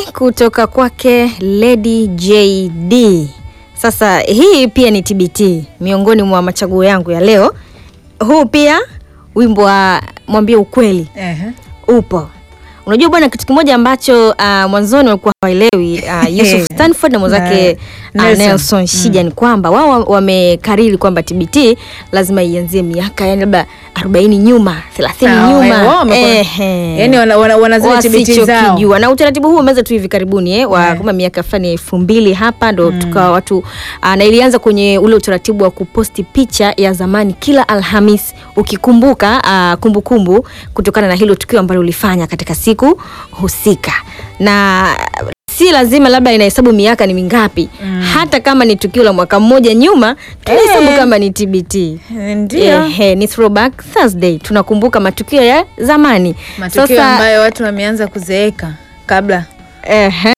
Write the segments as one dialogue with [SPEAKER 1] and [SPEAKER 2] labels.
[SPEAKER 1] kutoka kwake Lady JD. Sasa hii pia ni TBT miongoni mwa machaguo yangu ya leo. Huu pia wimbo wa mwambie ukweli
[SPEAKER 2] Ehe.
[SPEAKER 1] upo. Unajua bwana, kitu kimoja ambacho uh, mwanzoni walikuwa hawaelewi uh, Yusuf Stanford na mwenzake
[SPEAKER 2] Na
[SPEAKER 1] uh,
[SPEAKER 2] Nelson.
[SPEAKER 1] Nelson Shija ni kwamba wao wa- wamekariri kwamba TBT lazima ianzie miaka yani labda 40 nyuma 30
[SPEAKER 2] Ah,
[SPEAKER 1] nyuma
[SPEAKER 2] wao wamekuwa-
[SPEAKER 1] Ehe.
[SPEAKER 2] Yaani wana, wana, wana zile TBT zao.
[SPEAKER 1] wasichokijua na utaratibu huu umeweza tu hivi karibuni eh, wa
[SPEAKER 2] Yeah.
[SPEAKER 1] kama miaka fulani ya elfu mbili hapa ndo tukawa watu ah, na ilianza kwenye ule utaratibu wa kuposti picha ya zamani kila Alhamis ukikumbuka ah, kumbukumbu kutokana na hilo tukio ambalo ulifanya katika siku husika na si lazima labda inahesabu miaka ni mingapi hata kama ni tukio la mwaka mmoja nyuma tunahesabu
[SPEAKER 2] Eh.
[SPEAKER 1] kama ni TBT
[SPEAKER 2] Ndio.
[SPEAKER 1] Ehe, ni throwback Thursday tunakumbuka matukio ya zamani
[SPEAKER 2] Matukio ambayo watu wameanza kuzeeka kabla.
[SPEAKER 1] Ehe.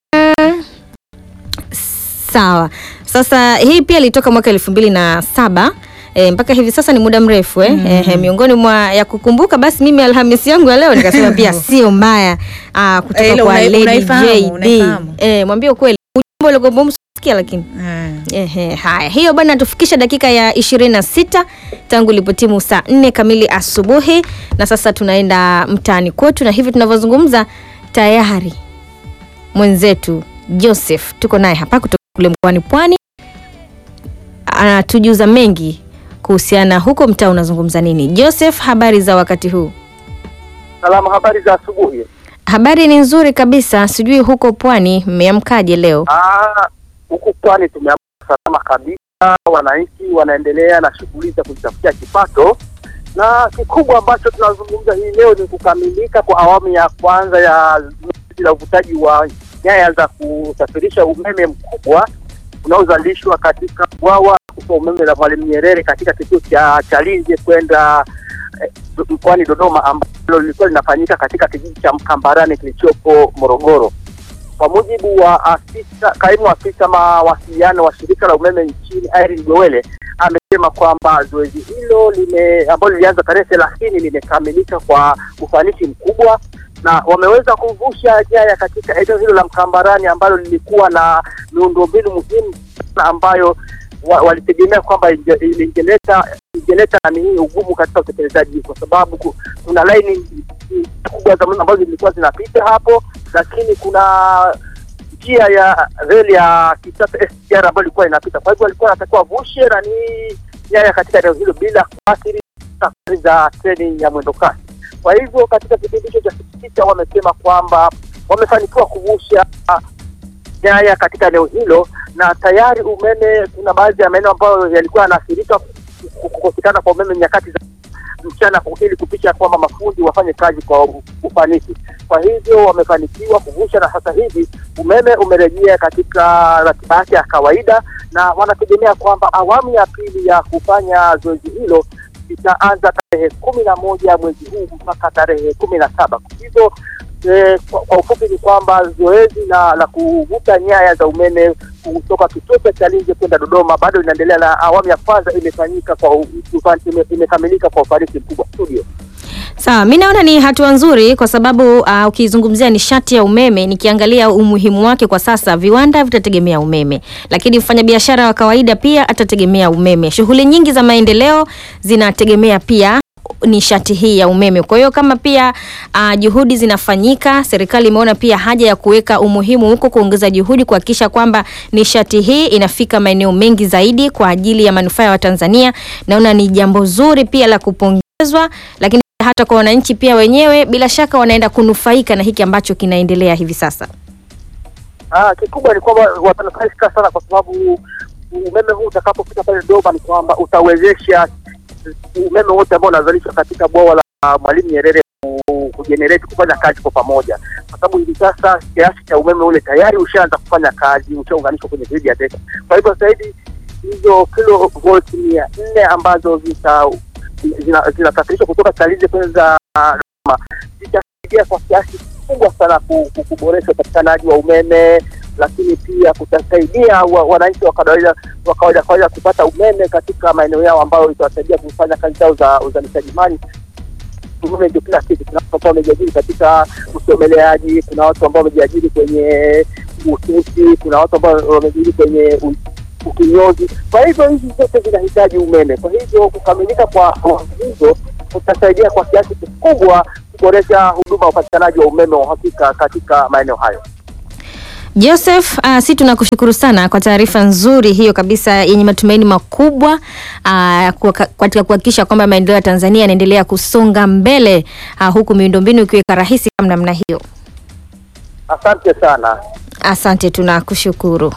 [SPEAKER 1] Sawa. Sasa hii pia ilitoka mwaka elfu mbili na saba e, mpaka hivi sasa ni muda mrefu eh? Ehe, miongoni mwa ya kukumbuka basi mimi Alhamisi yangu ya leo nikasema pia sio mbaya ah, kutoka
[SPEAKER 2] Eh, ile
[SPEAKER 1] kwa
[SPEAKER 2] unai-
[SPEAKER 1] Lady
[SPEAKER 2] unaifahamu,
[SPEAKER 1] JD.
[SPEAKER 2] unaifahamu.
[SPEAKER 1] Eh, mwambie ukweli ujumbe ulikuwa umsikia lakini
[SPEAKER 2] Eh.
[SPEAKER 1] Ehe, haya hiyo bwana natufikisha dakika ya 26 tangu ilipotimu saa 4 kamili asubuhi na sasa tunaenda mtaani kwetu na hivi tunavyozungumza tayari mwenzetu Joseph tuko naye hapa kutoka kule mkoani Pwani anatujuza mengi kuhusiana huko mtaa unazungumza nini. Joseph, habari za wakati huu?
[SPEAKER 3] Salamu, habari za asubuhi.
[SPEAKER 1] Habari ni nzuri kabisa, sijui huko Pwani mmeamkaje leo?
[SPEAKER 3] Ah, huku pwani tumeamka salama kabisa, wananchi wanaendelea na shughuli za kujitafutia kipato, na kikubwa ambacho tunazungumza hii leo ni kukamilika kwa awamu ya kwanza ya zoezi la uvutaji wa nyaya za kusafirisha umeme mkubwa unaozalishwa katika bwawa kubwa umeme la Mwalimu Nyerere katika kituo cha Chalinze kwenda eh, mkoani Dodoma ambalo lilikuwa linafanyika katika kijiji cha Mkambarani kilichopo Morogoro. Kwa mujibu wa afisa kaimu afisa mawasiliano wa shirika la umeme nchini Irene Gowele amesema kwamba zoezi hilo lime ambalo lilianza tarehe thelathini limekamilika kwa ufanisi mkubwa na wameweza kuvusha nyaya katika eneo hilo la Mkambarani ambalo lilikuwa na miundombinu muhimu sana ambayo wa, walitegemea kwamba inge- ingeleta ingeleta nani ugumu katika utekelezaji kwa sababu ku- kuna laini kubwa za umeme ambazo zilikuwa zinapita hapo, lakini kuna njia ya reli ya kisasa SGR ambayo ilikuwa inapita. Kwa hivyo walikuwa wanatakiwa vushe nani nyaya katika eneo hilo bila kuathiri safari za treni ya mwendo kasi. Kwa hivyo katika kipindi hicho cha siku sita wamesema kwamba wamefanikiwa kuvusha nyaya katika eneo hilo, na tayari umeme, kuna baadhi ya maeneo ambayo yalikuwa yanaathirika ku- kukosekana kwa umeme nyakati za mchana ili kupisha kwamba mafundi wafanye kazi kwa u- ufanisi. Kwa hivyo wamefanikiwa kuvusha, na sasa hivi umeme umerejea katika ratiba yake ya kawaida, na wanategemea kwamba awamu ya pili ya kufanya zoezi hilo itaanza tarehe kumi na moja mwezi huu mpaka tarehe kumi na saba. Kwa hivyo eh, kwa, kwa ufupi ni kwamba zoezi la, la kuvuta nyaya za umeme kutoka kituo cha Chalinze kwenda Dodoma bado inaendelea, na awamu ya kwanza imefanyika kwa u- ufan- ime- imekamilika kwa ufanisi mkubwa. Studio.
[SPEAKER 1] Sawa, mi naona ni hatua nzuri kwa sababu uh, ukizungumzia nishati ya umeme, nikiangalia umuhimu wake kwa sasa, viwanda vitategemea umeme, lakini mfanyabiashara wa kawaida pia atategemea umeme. Shughuli nyingi za maendeleo zinategemea pia nishati hii ya umeme. Kwa hiyo kama pia uh, juhudi zinafanyika, serikali imeona pia haja ya kuweka umuhimu huko, kuongeza juhudi kuhakikisha kwamba nishati hii inafika maeneo mengi zaidi kwa ajili ya manufaa ya Watanzania. Naona ni jambo zuri pia la kupongezwa, lakini hata kwa wananchi pia wenyewe bila shaka wanaenda kunufaika na hiki ambacho kinaendelea hivi sasa.
[SPEAKER 3] Ah, kikubwa ni kwamba watanufaika sana kwa sababu umeme huu utakapofika pale Dodoma ni kwamba utawezesha umeme wote ambao unazalishwa katika bwawa la Mwalimu Nyerere ku- kujenerate kufanya kazi kwa pamoja, kwa sababu hivi sasa kiasi cha umeme ule tayari ushaanza kufanya kazi, ushaunganishwa kwenye gridi ya taifa. Kwa hivyo sasa hivi hizo kilovolt mia nne ambazo zita zina- zinasafirishwa kutoka Chalinze kwenda Dodoma zitasaidia kwa kiasi kikubwa sana ku- ku- kuboresha upatikanaji wa umeme, lakini pia kutasaidia wa- wananchi wa kawaida wa kawaida kawaida kupata umeme katika maeneo yao ambayo itawasaidia kufanya kazi zao za uzalishaji mali umeme ndio kila kitu. Kuna watu ambao wamejiajiri katika usomeleaji, kuna watu ambao wamejiajiri kwenye ususi, kuna watu ambao wamejiajiri kwenye u- ukinyozi. Kwa hivyo hizi zote zinahitaji umeme. Kwa hivyo kukamilika kwa awamu hizo kutasaidia kwa kiasi kikubwa kuboresha huduma ya upatikanaji wa umeme wa uhakika katika maeneo hayo.
[SPEAKER 1] Joseph, uh, si tunakushukuru sana kwa taarifa nzuri hiyo kabisa yenye matumaini makubwa uh, kwa- katika kuhakikisha kwamba maendeleo ya Tanzania yanaendelea kusonga mbele uh, huku miundombinu ikiweka rahisi kama namna hiyo.
[SPEAKER 3] Asante sana.
[SPEAKER 1] Asante, tunakushukuru.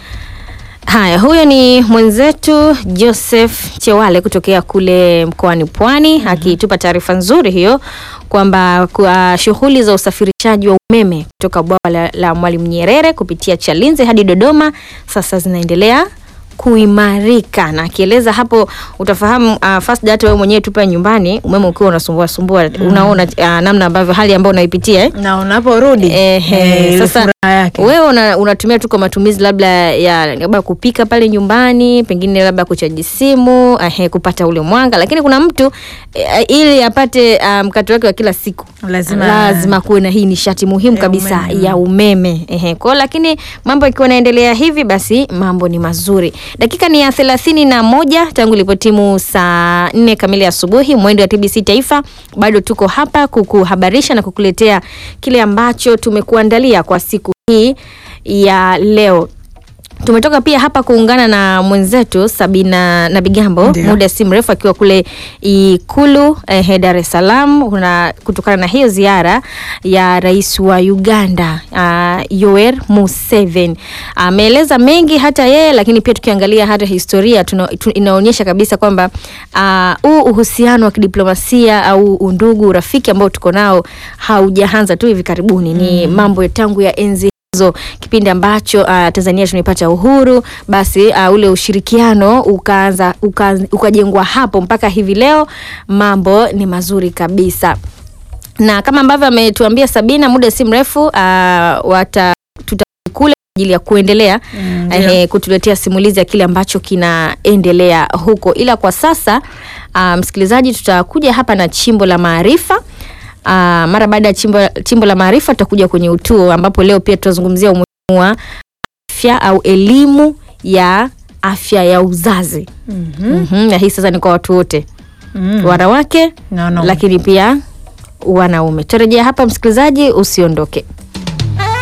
[SPEAKER 1] Haya, huyo ni mwenzetu Joseph Chewale kutokea kule mkoani Pwani akitupa taarifa nzuri hiyo kwamba kwa shughuli za usafirishaji wa umeme kutoka bwawa la, la Mwalimu Nyerere kupitia Chalinze hadi Dodoma sasa zinaendelea kuimarika na akieleza hapo utafahamu uh, first data wewe mwenyewe tupa nyumbani umeme ukiwa unasumbua sumbua unaona uh, namna ambavyo hali ambayo unaipitia eh?
[SPEAKER 2] na unaporudi
[SPEAKER 1] Ehe,
[SPEAKER 2] eh, ile
[SPEAKER 1] sasa
[SPEAKER 2] furaha yake.
[SPEAKER 1] wewe una, unatumia tu kwa matumizi labda ya labda kupika pale nyumbani, pengine labda kuchaji simu, ehe, kupata ule mwanga, lakini kuna mtu eh, ili apate ah, mkato wake wa kila siku
[SPEAKER 2] Lazima-
[SPEAKER 1] lazima kuwe na hii nishati muhimu
[SPEAKER 2] Ya
[SPEAKER 1] kabisa
[SPEAKER 2] umeme.
[SPEAKER 1] ya umeme ehe. Kwa hiyo lakini mambo ikiwa naendelea hivi, basi mambo ni mazuri. Dakika ni ya thelathini na moja tangu ilipotimu saa nne kamili asubuhi, mwendo wa TBC Taifa. Bado tuko hapa kukuhabarisha na kukuletea kile ambacho tumekuandalia kwa siku hii ya leo. Tumetoka pia hapa kuungana na mwenzetu Sabina na Bigambo
[SPEAKER 2] Ndio.
[SPEAKER 1] muda si mrefu akiwa kule Ikulu eh, Dar es Salaam kuna kutokana na hiyo ziara ya rais wa Uganda uh, Yoweri Museveni ameeleza mengi hata yeye, lakini pia tukiangalia hata historia tuna, tu, inaonyesha kabisa kwamba ah, huu uhusiano wa kidiplomasia au undugu urafiki ambao tuko nao haujaanza tu hivi karibuni, ni mambo ya tangu ya enzi hizo kipindi ambacho uh, Tanzania tumepata uhuru, basi uh, ule ushirikiano ukaanza uka, ukajengwa hapo mpaka hivi leo, mambo ni mazuri kabisa na kama ambavyo ametuambia Sabina, muda si mrefu uh, wata tutakule kwa ajili ya kuendelea
[SPEAKER 2] Mm, ndio.
[SPEAKER 1] eh, kutuletea simulizi ya kile ambacho kinaendelea huko, ila kwa sasa uh, msikilizaji, tutakuja hapa na chimbo la maarifa. Uh, mara baada ya chimbo, chimbo la maarifa tutakuja kwenye utuo ambapo leo pia tutazungumzia umuhimu wa afya au elimu ya afya ya uzazi.
[SPEAKER 2] Mhm.
[SPEAKER 1] Mhm, na hii sasa ni kwa watu wote
[SPEAKER 2] Mm.
[SPEAKER 1] wanawake
[SPEAKER 2] Na wanaume.
[SPEAKER 1] lakini pia wanaume. Tutarejea hapa msikilizaji, usiondoke.